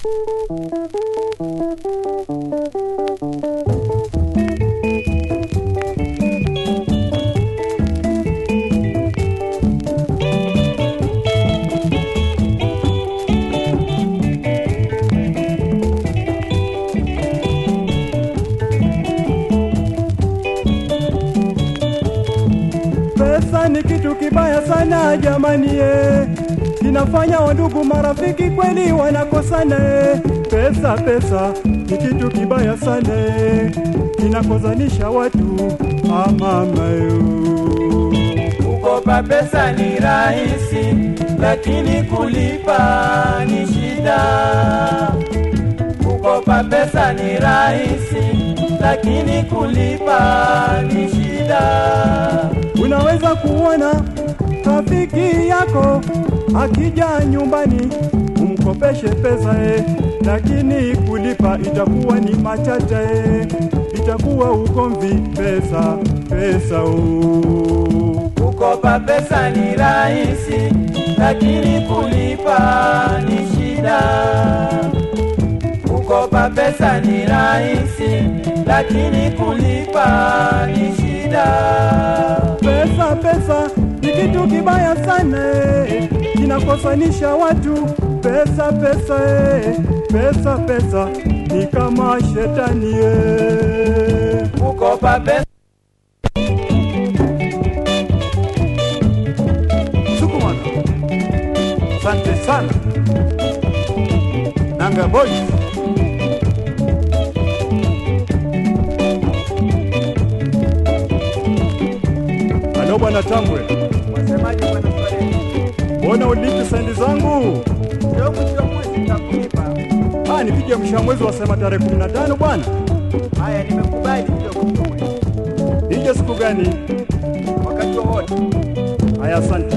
Pesa ni kitu kibaya sana jamani, eh. kinafanya wandugu marafiki kweli wanakosana. eh. Pesa pesa ni kitu kibaya sana, eh. kinakozanisha watu amamayo. Kukopa pesa ni rahisi, lakini kulipa ni shida. Kukopa pesa ni rahisi, lakini kulipa ni shida. Unaweza kuona rafiki yako akija nyumbani umkopeshe pesa eh, lakini kulipa itakuwa ni machache eh, itakuwa ugomvi pesa pesa oh. Kukopa pesa ni rahisi, lakini kulipa ni shida. Kukopa pesa ni rahisi, lakini kulipa ni shida. Pesa pesa ni kitu kibaya sana eh, kinakosanisha watu. Pesa pesa eh, pesa pesa ni kama shetani eh. Kukopa pesa Sukumana. Asante sana. Nanga Boys. Halo bwana Tambwe, wasemaje bwana Swahili? mbona ulipi sendi zangu? Leo mwisho wa mwezi nitakulipa. Ah, nipige mshamwezi wasema tarehe 15 bwana. Haya, nimekubali kidogo kidogo. Nije siku gani? Wakati wowote. Haya, asante.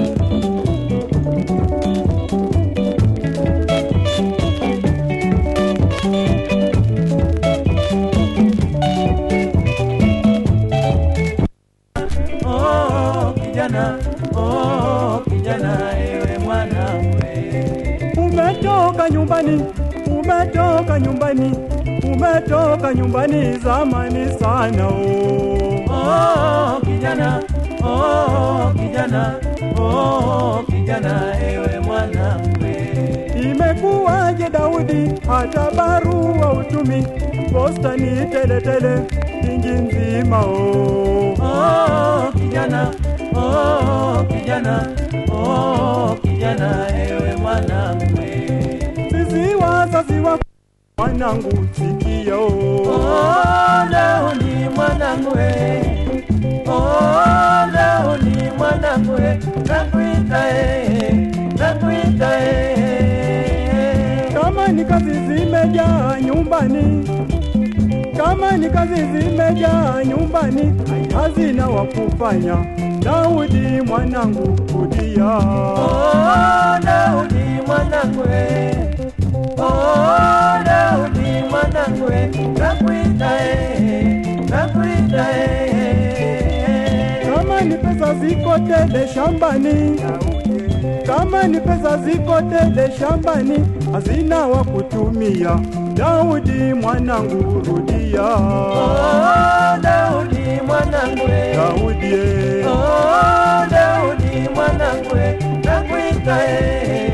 Oh, kijana, oh, kijana, ewe mwanamwe. Umetoka nyumbani, umetoka nyumbani, umetoka nyumbani zamani sana oh. Oh, kijana, oh, kijana, oh, kijana, ewe mwanamwe. Imekuwaje Daudi, hata barua utumi, posta ni teletele ingi nzima oh. Oh, kijana, oh, kijana, oh, kijana, ewe mwanamwe. Sisi wazazi wa mwanangu sikia oh. Oh, leo ni mwanamwe. Oh, leo ni mwanamwe. Nakuita eh, nakuita eh. Kama ni kazi zimejaa nyumbani, kama ni kazi zimejaa nyumbani, hazina wa kufanya. Daudi mwanangu kudia, Oh, leo ni mwanamwe. Oh, leo ni mwanamwe. Nakuita eh, nakuita eh. kama ni pesa ziko tele shambani, kama ni pesa ziko tele shambani, hazina wa kutumia. Daudi mwanangu rudia, Oh, leo ni mwanamwe. Daudi eh. Oh, leo ni mwanamwe. Nakuita eh.